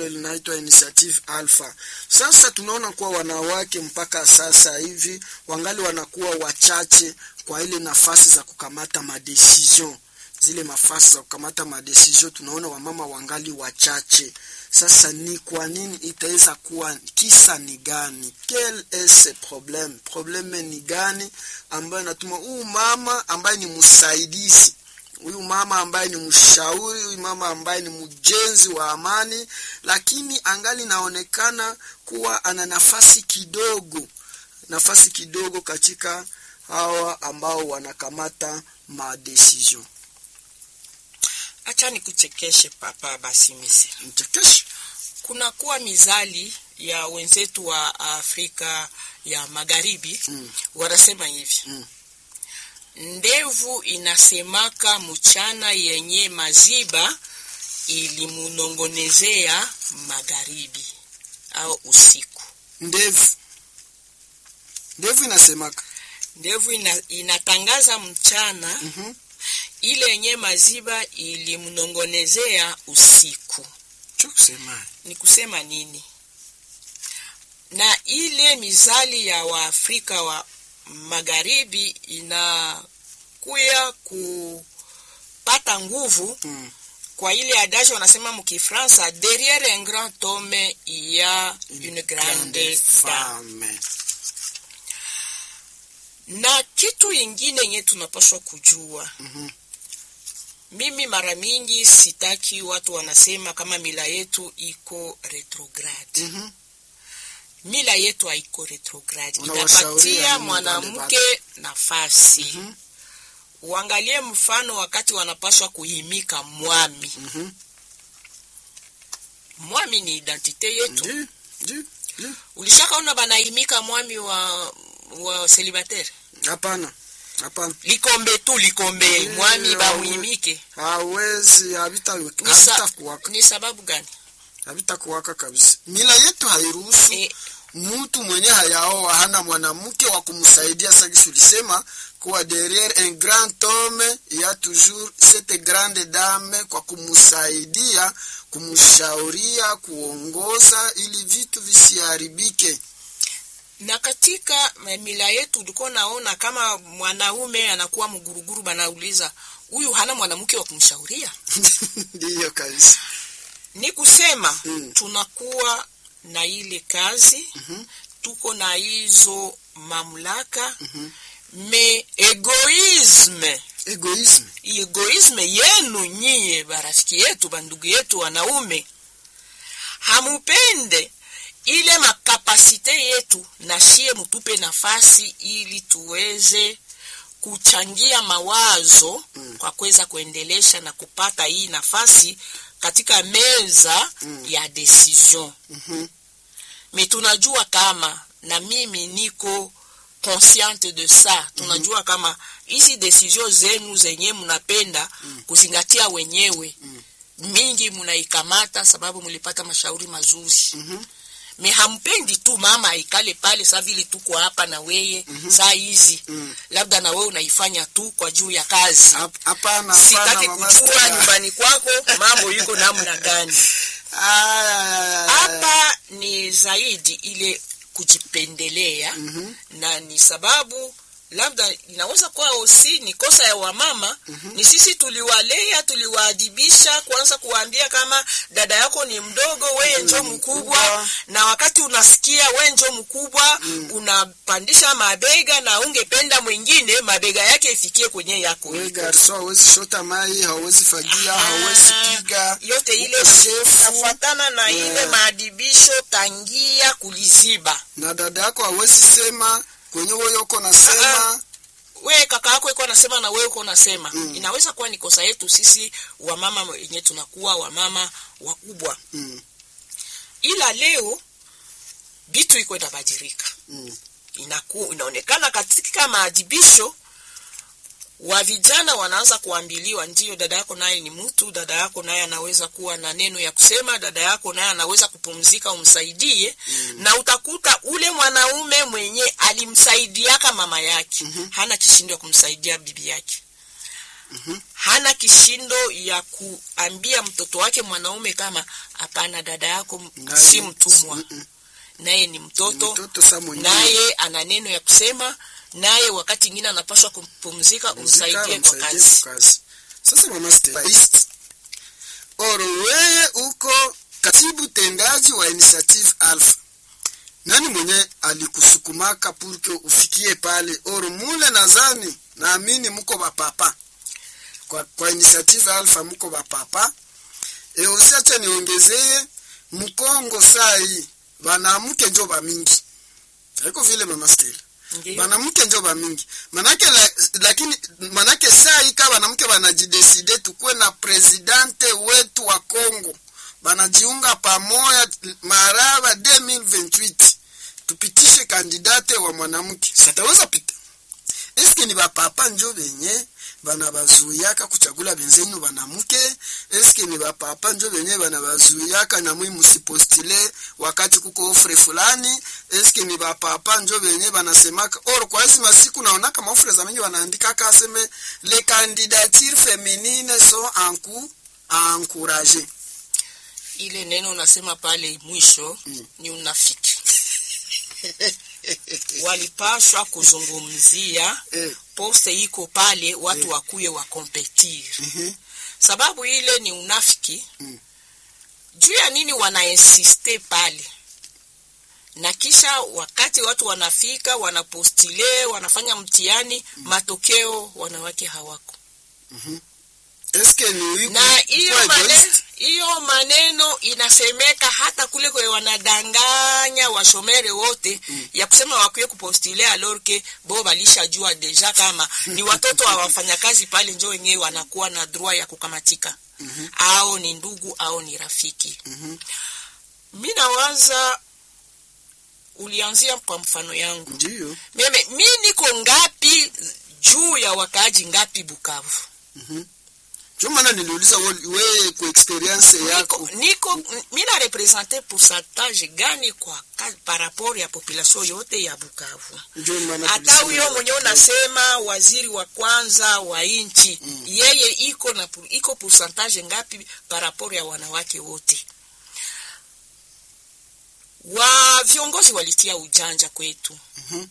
hilo linaitwa Initiative Alpha. Sasa tunaona kuwa wanawake mpaka sasa hivi wangali wanakuwa wachache kwa ile nafasi za kukamata madecision, zile nafasi za kukamata madecision, tunaona wamama wangali wachache. Sasa ni kwa nini itaweza kuwa, kisa ni gani? Quel est ce problème? Probleme ni gani ambayo inatuma huyu mama ambaye ni msaidizi huyu mama ambaye ni mshauri, huyu mama ambaye ni mjenzi wa amani, lakini angali naonekana kuwa ana nafasi kidogo, nafasi kidogo katika hawa ambao wanakamata madecision. Acha nikuchekeshe papa Basimisi. Mchekesho Kunakuwa mizali ya wenzetu wa Afrika ya Magharibi Mm. wanasema hivi Mm. ndevu inasemaka mchana yenye maziba ilimunongonezea magharibi au usiku. ndevu, ndevu inasemaka Ndevu ina, inatangaza mchana Mhm. ile yenye maziba ilimnongonezea usiku. cho kusema Ni kusema nini? Na ile mizali ya Waafrika wa magharibi inakuya kupata nguvu mm. kwa ile adage wanasema mkifransa derrière un grand homme il y a une grande dame. femme Na kitu ingine yenye tunapaswa kujua Mhm. mimi mara mingi sitaki watu wanasema kama mila yetu iko retrograde. Mhm. Mila yetu haiko retrograde, Unawashauria inapatia nini mwanamke nafasi. Mhm. Uangalie mfano wakati wanapaswa kuhimika mwami. Mhm. Mwami ni identite yetu. Ndi, ndi, ndi. Ulishakaona banahimika mwami wa wa célibataire Hapana, hapana, likombe tu likombe Ndiyo. mwami bamuhimike hawezi habita ni, sa, habitakuwaka ni sababu gani? habitakuwaka kabisa. Mila yetu hairuhusu E, mtu mwenye hayaoa hana mwanamke wa kumsaidia. Sagisi ulisema kuwa derrière un grand homme il y a toujours cette grande dame kwa kumsaidia, kumshauria, kuongoza ili vitu visiharibike. na katika mila yetu ulikuwa naona kama mwanaume anakuwa mguruguru, banauliza huyu hana mwanamke wa kumshauria. Ndiyo kabisa. Ni kusema Mm. tunakuwa na ile kazi Mhm. tuko na hizo mamlaka Mhm. me egoisme Egoisme. egoisme yenu nyie barafiki yetu bandugu yetu wanaume hamupende ile makapasite yetu na shie mutupe nafasi ili tuweze kuchangia mawazo Mm. kwa kuweza kuendelesha na kupata hii nafasi katika meza Mm. ya decision Mhm. me tunajua kama na mimi niko consciente de ça tunajua kama hizi decision zenu zenye mnapenda kuzingatia wenyewe Mm. mingi mnaikamata sababu mlipata mashauri mazuri Mhm. me hampendi tu mama aikale pale saa vile tuko hapa na weye saa hizi Mm. labda na wewe unaifanya tu kwa juu ya kazi Hap- Hapana, sitaki hapana, mama kujua Stella. nyumbani kwako mambo yuko namna gani Aya, aya, aya. hapa ni zaidi ile kujipendelea Mhm. na ni sababu labda inaweza kuwa osi ni kosa ya wamama ni sisi tuliwalea tuliwaadibisha kuanza kuwaambia kama dada yako ni mdogo weye njo Mm, mkubwa mkubwa. na wakati unasikia we njo mkubwa unapandisha mabega na ungependa mwingine mabega yake ifikie kwenye yako We iko. garso hawezi shota mai, hawezi fagia, hawezi Ah, piga. yote ile ukosefu. nafuatana na ile Yeah. maadibisho tangia kuliziba Na dada yako hawezi sema kwenye wewe uko nasema. we kaka yako iko anasema na wewe uko unasema Mm. inaweza kuwa ni kosa yetu sisi wamama wenye tunakuwa wamama wakubwa Mm. ila leo vitu iko inabadilika Mm. inaku, inaonekana katika maadibisho wa vijana wanaanza kuambiliwa ndio dada yako naye ni mtu dada yako naye anaweza kuwa na neno ya kusema dada yako naye anaweza kupumzika umsaidie mm. na utakuta ule mwanaume mwenye alimsaidiaka mama yake Mhm. hana kishindo ya kumsaidia bibi yake Mhm. hana kishindo ya kuambia mtoto wake mwanaume kama hapana dada yako m- Naye- si mtumwa Mm-mm. naye ni mtoto mtoto sa mwingine naye ana neno ya kusema naye wakati ingine anapaswa kupumzika umsaidie kwa umsaidie kazi kwa kazi. Sasa mama Stephaist, oro wewe uko katibu tendaji wa Initiative Alpha, nani mwenye alikusukumaka purke ufikie pale? Oro mule nadhani naamini muko bapapa kwa, kwa Initiative Alpha muko bapapa e, usiache niongezee mkongo saa hii banamuke njo bamingi haiko vile mama Stella Ndiyo. banamke njo bamingi manake la, lakini manake saa hii kaa banamke banajideside tukuwe na presidente wetu wa Congo banajiunga pamoja maraba 2028 tupitishe kandidate wa mwanamke sataweza pita eske ni bapapa njo benye banabazuyaka kuchagula benzenu banamuke eske ni bapapa njo benye banabazuyaka namwi musipostile wakati kuko ofre fulani eske ni bapapa njo benye banasemaka or kwa hizi masiku naonaka maofre za mingi banaandikaka aseme les candidatures féminines sont en cours à encourager ile neno unasema pale mwisho Mm. ni unafiki walipashwa kuzungumzia eh, poste iko pale watu Eh. wakuye wakompetir mhm, sababu ile ni unafiki Mm. juu ya nini wanainsiste pale na kisha wakati watu wanafika wanapostile wanafanya mtihani matokeo wanawake hawako mhm. eske ni wiku- na hiyo kwa maneno, egoist? hiyo maneno inasemeka hata kule kwe wanadanganya washomere wote Mm. ya kusema wakuye kupostile alorke bo balishajua deja kama ni watoto wa wafanyakazi pale njo wenyewe wanakuwa na droit ya kukamatika Mhm, au ni ndugu au ni rafiki mhm. mi nawaza ulianzia kwa mfano yangu ndiyo meme mi niko ngapi juu ya wakaaji ngapi bukavu mhm. njo maana niliuliza we- wewe kwa experience yako niko, niko mi na represente pourcentage gani kwa ka- par rapport ya population yote ya bukavu njo maana hata tulisema- huyo mwenyewe unasema waziri wa kwanza wa nchi Mm. yeye iko na pu- iko pourcentage ngapi par rapport ya wanawake wote wa viongozi walitia ujanja kwetu Mhm.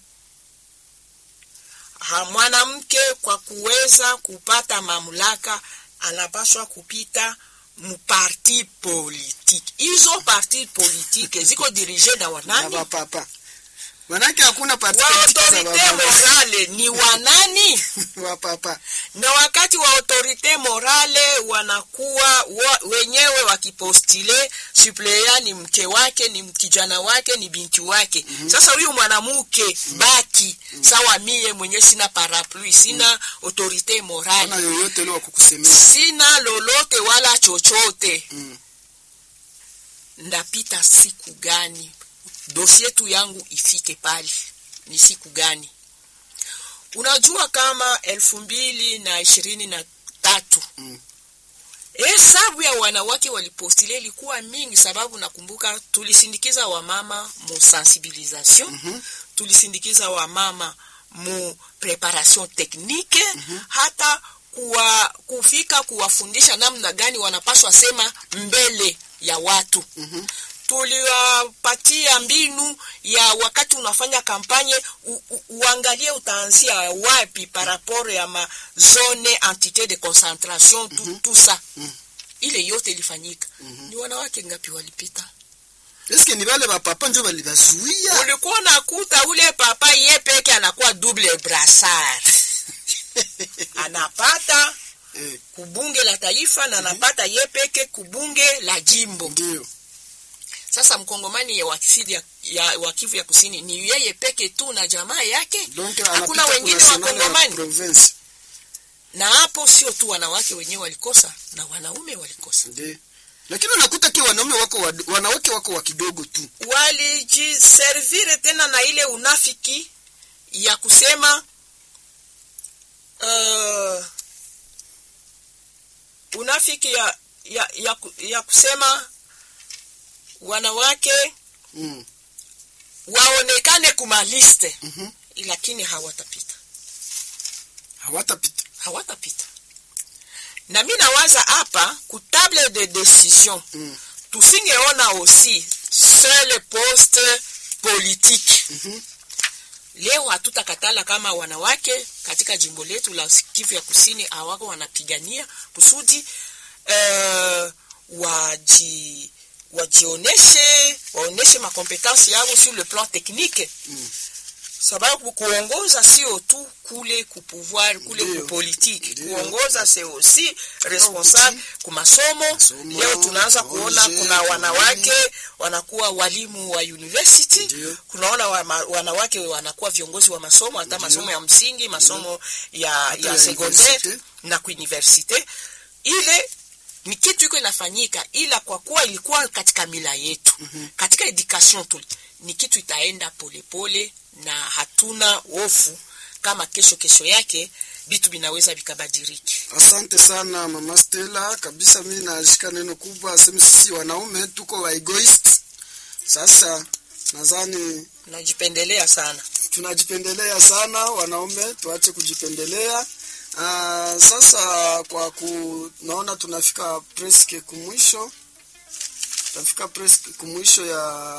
ha, mwanamke kwa kuweza kupata mamlaka anapaswa kupita mparti politike hizo parti politike ziko dirige na na wanani bapapa manake hakuna parti wa politique za autorite bapapa morale ni wanani bapapa na wakati wa autorite morale wanakuwa wa, wenyewe wakipostile suplea ni mke wake ni kijana wake ni binti wake mm-hmm. sasa huyu mwanamke mm-hmm. baki mm-hmm. sawa mie mwenye sina parapluie sina mm-hmm. autorite morale ana yoyote ile wa kukusemea sina lolote wala chochote Mm. ndapita siku gani dosie tu yangu ifike pale ni siku gani unajua kama elfu mbili na ishirini na tatu Mm. hesabu ya wanawake walipostile ilikuwa mingi sababu nakumbuka tulisindikiza wamama mu sensibilisation Mhm. tulisindikiza wamama mu preparation technique hata kuwa, kufika kuwafundisha namna gani wanapaswa sema mbele ya watu Mhm. tuliwapatia mbinu ya wakati unafanya kampanye u, u, uangalie utaanzia wapi par rapport ya ma zone entité de concentration tu, mm -hmm. tout ça Mhm. ile yote ilifanyika ni wanawake ngapi walipita eske ni bale bapapa njo balibazuia ulikuwa unakuta ule papa ye peke anakuwa double brassard anapata Eh, kubunge la taifa na anapata ye peke kubunge la jimbo ndio sasa mkongomani ya wakisidi ya, ya wakivu ya kusini ni yeye peke tu na jamaa yake donc hakuna anapita wengine kunational ya wakongomani province na hapo sio tu wanawake wenyewe walikosa na wanaume walikosa ndio lakini unakuta ki wanaume wako wa, wanawake wako wa kidogo tu walijiservire tena na ile unafiki ya kusema uh, unafiki ya, ya, ya, ku- ya kusema wanawake mm. waonekane kumaliste Mhm. lakini hawatapita hawatapita hawatapita na mi nawaza hapa ku table de decision Mm. tusingeona aussi seul poste politique Mhm. leo hatutakatala kama wanawake katika jimbo letu la Kivu ya Kusini hawako wanapigania kusudi uh, waji wajioneshe waoneshe makompetansi yao sur le plan technique Mm. sababu kuongoza sio tu kule kupouvoir kule Ndio. kupolitiki Ndio. kuongoza c'est aussi responsable ku masomo Masomo, leo tunaanza kuona projet, kuna wanawake kampuni. wanakuwa walimu wa university Ndio. kunaona wa, ma, wanawake wanakuwa viongozi wa masomo hata masomo ya msingi masomo ya, Hata ya ya secondaire universite. na kuuniversite ile ni kitu iko inafanyika ila kwa kuwa ilikuwa katika mila yetu mm-hmm. katika education tu ni kitu itaenda polepole na hatuna hofu kama kesho kesho yake vitu vinaweza vikabadiliki Asante sana mama Stella, kabisa mimi nashika neno kubwa, aseme sisi wanaume tuko wa egoist. Sasa nadhani najipendelea sana tunajipendelea sana wanaume, tuache kujipendelea. Uh, sasa kwa ku naona tunafika preske kumwisho, tunafika preske kumwisho ya